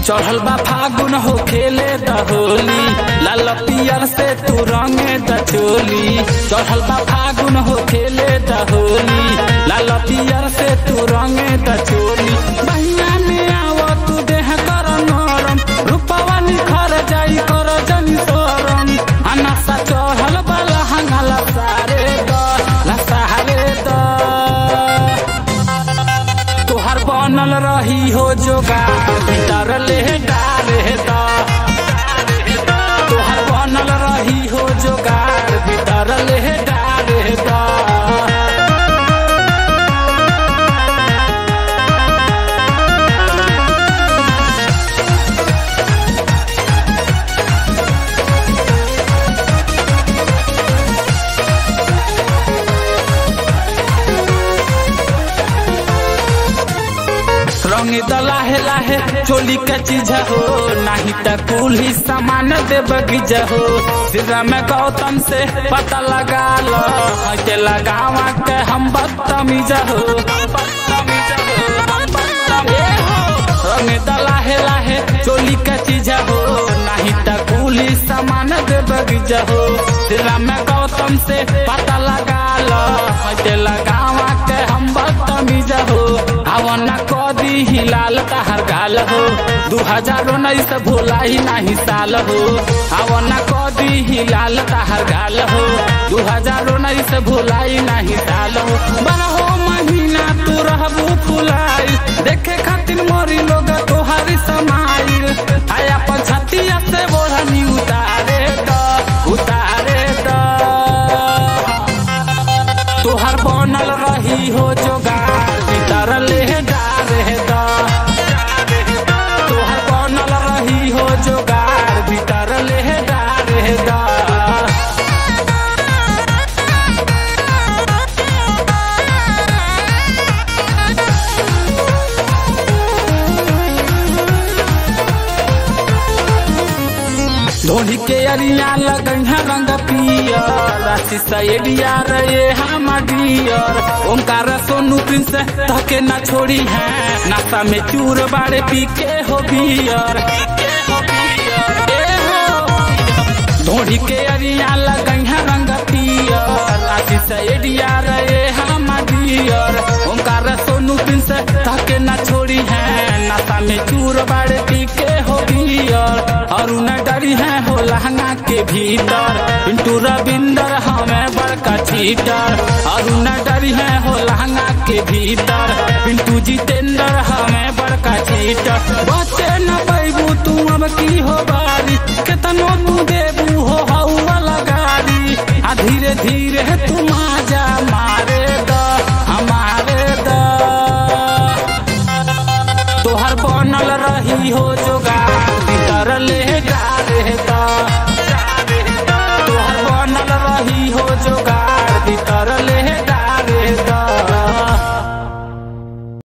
चढ़ल बा फागुन हो खेले द होली लाल पियर से तू रंगे द चोली चढ़ल बा फागुन हो खेले द होली लाल पियर से तू रंगे द चोली बहिया में आव तू देह कर नरम रूपवा निखर जाई कर जनी सोरम अनसा चढ़ल बा लहंगा लसारे द लसारे द तोहर बनल रही हो जोगार भीतर ले डाले दा तोहर बनल रही हो जोगार भीतर ले डाले दा रंग दलाहे लाहे चोली के चीज हो नहीं त कुल ही सामान दे बगीचा हो सिरा में गौतम से पता लगा लो के लगावा के हम बदतमीज हो रंग दलाहे लाहे चोली के चीज हो नहीं त कुल ही सामान दे बगीचा हो सिरा में गौतम से पता लगा लो के लगावा के हम बदतमीज हो आवना कदी हिलाल तहर गाल हो दू हजार उन्नीस भोला ही नाही साल हो आवना कदी हिलाल तहर गाल हो दू हजार उन्नीस भोला ही नाही साल हो बारहो महीना तू रहबू फुलाइल देखे खातिर मोरी लोग तोहारी समाइल आया पछतिया से बोढ़नी उतारे द उतारे द तोहर बनल रही हो जोगार भीतर ले डारे दा तोहर बनल रही हो जोगार भीतर ले डारे दा धोनी के अरिया लगन रंग पियर राशि सैडिया रे हम डियर ओंकार सोनू प्रिंस तके न छोड़ी है नाता में चूर बाड़े पी के हो बियर ए हो धोनी के अरिया लगन रंग पियर राशि सैडिया रे हम डियर ओंकार सोनू प्रिंस तके न छोड़ी है नाता में चूर बाड़े पी के हो बियर और न डरी है हो लहंगा के भीतर पिंटू रविंदर हमें बड़का चीटर और न डरी है हो लहंगा के भीतर पिंटू जितेंद्र हमें बड़का चीटर बच्चे न पैबू तू अब की हो बारी केतनो तू देबू हो हवा लगारी आ धीरे धीरे तुम आजा मारे द हमारे द तोहर बनल रही हो जो